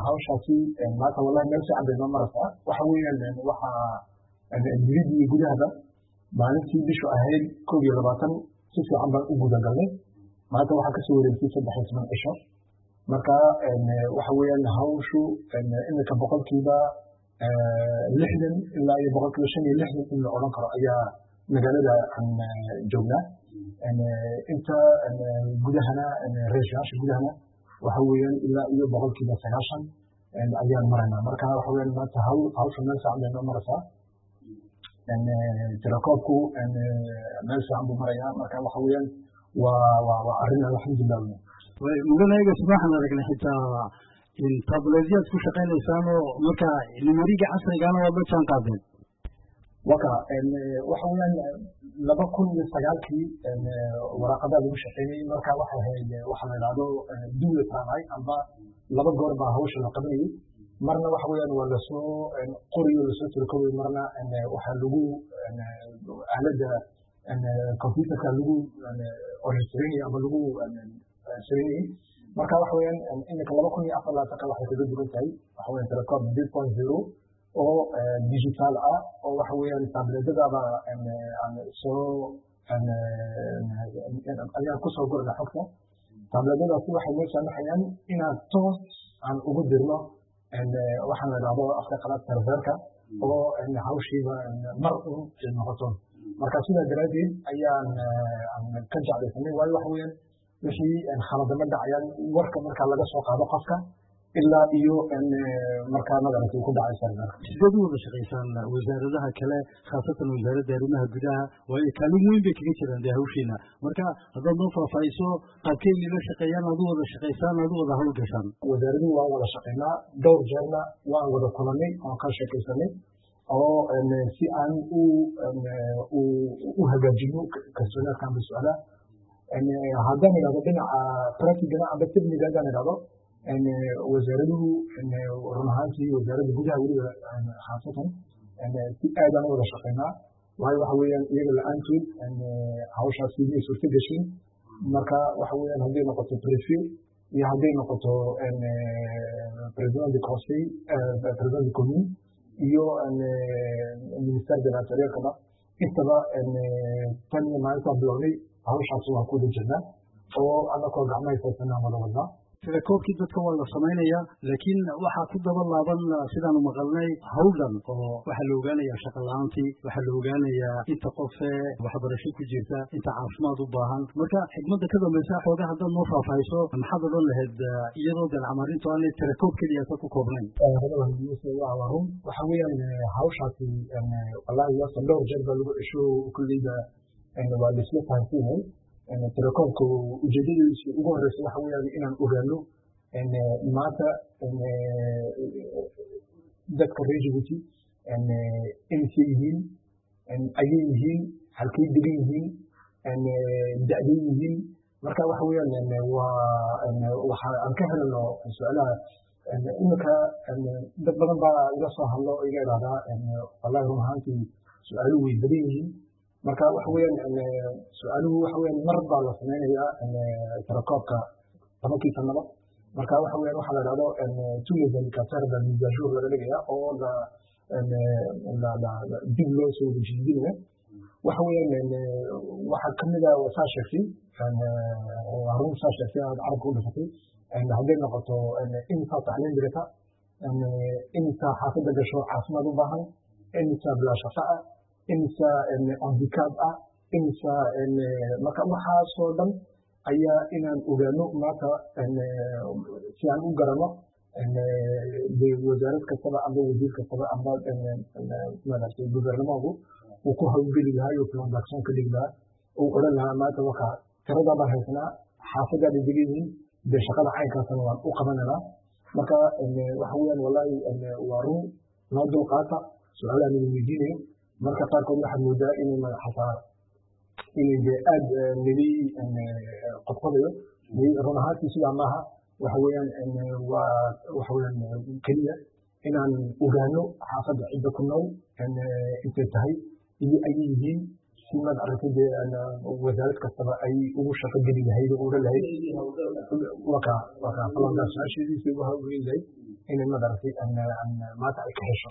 hawshaasi maanta wallahi meel fiican bay noo maraysaa waxa weeyaan waxa dibadda iyo gudahaba maalintii bishu ahayd koob iyo labaatan si fiican baan u gudagalnay maanta waxaa kasoo wareegtay saddex iyo toban cisho marka waxa weeyaan hawshu iminka boqolkiiba lixdan ilaa iyo boqolkiiba shan iyo lixdan in la odhan karo ayaa magaalada aan joognaa inta gudahana reeshayaasha gudahana waxa weeyaan ilaa iyo boqolkiiba sagaashan ayaan maraynaa marka waxa weeyaan maanta hawl hawsha meel fiican bay noo maraysaa telekoobku meel fiican buu marayaa marka waxa weeyaan waa waa waa arrin alxamdulilah mudanaga waxaan aragnay xitaa tableedyaad ku shaqaynaysaan oo marka nimariga casrigaana waad la jaan qaadeen waka waxa weeyaan laba kun iyo sagaalkii waraaqadaa lagu shaqeynayay marka waxay ahayd waxa la idhahdo duwe taanay amba laba goor baa hawsha la qabanayay marna waxa weeyaan waa lasoo qoriyo lasoo tirokobay marna waxaa lagu aaladda computerka lagu orestrinay ama lagu sameynayay marka waxa weeyaan iminka laba kun iyo afar labaatanka waxay kaga duwan tahay waxa weeyaan telecom three point zero oo digital ah oo waxa weeyaan tableedadaba aan soo ayaan kusoo gurna xogta tableedadaasi waxay noo saamaxayaan inaan toos aan ugu dirno waxaan la dhahdo afka qalaad serverka oo hawshiiba mar un ay noqoto marka sidaa daraaddeed ayaan ka jeclaysanay waayo waxa weeyaan wixii khaladama dhacayaan warka markaa laga soo qaado qofka ilaa iyo markaa madarata ku dhacay serverka sideed u wada shaqaysaan wasaaradaha kale khaasatan wasaaradda arrimaha gudaha waayo kaalin weyn bay kaga jiraan dee hawshiina marka haddaad noo faahfaahiso qaabkeynii la shaqeeyaan aad u wada shaqaysaan aad u wada hawl gashaan wasaaradii waan wada shaqaynaa dhowr jeerna waan wada kulanay waan ka sheekaysanay oo si aan u u hagaajino kalsoonaadka amba su-aalaha haddaan idhahdo dhinaca practigana amba techniga haddaan idhahdo wasaaraduhu run ahaantii wasaaradda gudaha weliba khaasatan si aadaan u wada shaqaynaa waayo waxa weeyaan iyaga la-aantood hawshaasi may suurta gashin marka waxa weeyaan hadday noqoto prefe iyo hadday noqoto president de conseil president de commune iyo minister de l'interiorkaba intaba tan iyo maalintaan bilownay hawshaasi waan ku wada jirnaa oo anakoo gacmahay saysanaan wada wadnaa telekoobkii dadka waa la samaynayaa laakiin waxaa ku daba laaban sidaanu maqalnay hawldan oo waxaa la ogaanayaa shaqa la-aantii waxaa la ogaanayaa inta qofee waxbarasho ku jirta inta caafimaad u baahan marka xigmadda ka dambaysa xoogaa haddaad noo faahfaahiso maxaad odhan lahayd iyadoo dalcamarintu aanay telekoob keliya ka ku koobnayn waa run waxa weeyaan hawshaasi wallaahi yaasa dhowr jeer baa lagu cesho kulleyda waa laisla fahansiinay telekoomka ujeedadiisu ugu horeysa waxa weeyaan inaan ogaano maanta dadka reer Djibouti inay yihiin ayay yihiin halkay degan yihiin da'day yihiin marka waxa weeyaan waa waxa aan ka helno su-aalaha iminka dad badan baa iga soo hadlo oo iga idhahdaa wallahi run ahaantii su-aaluhu way badan yihiin marka waxa weeyaan su-aaluhu waxa weeyaan mar baa la samaynayaa telekoobka tobankii sanaba marka waxa weeyaan waxaa la dhahdo tourism kaserda misajour laga dhigaya oo la dib loo soo wejijidinaya waxa weeyaan waxaa kamid a saa sheegtay harun saa sheegtay aad carabka u dhifatay hadday noqoto imisa tacliin dhigata imisa xaafadda gasho caafimaad u baahan imisa bilaa shaqa ah imisa handicap ah imisa marka waxaasoo dhan ayaa inaan ogaano maanta si aan u garano wasaarad kastaba amba wasiir kastaba amba maaragtay gubernamaanku uu ku hawlgeli lahaa iyo transaction ka dhigi lahaa uu odhan lahaa maanta waka tiradaa baan haysanaa xaafadaa bay degan yihiin dee shaqada caynkaasna waan u qabananaa marka waxa weeyaan wallahi waa run noo dulqaata su-aalaha nala weydiinayo marka qaarkood waxaad moodaa inay xataa inay dee aad nili qodqodayo run ahaantii sidaa maaha waxa weeyaan waa waxa weeyaan keliya inaan ogaano xaafadda cidda ku nool intay tahay iyo ayay yihiin si maad aragtay dee wasaarad kastaba ay ugu shaqo geli lahayd oo odhan lahayd waka waka falankaa su-aasheediisa ugu hawlgelin lahayd inay madaragtay maanta ay ka hesho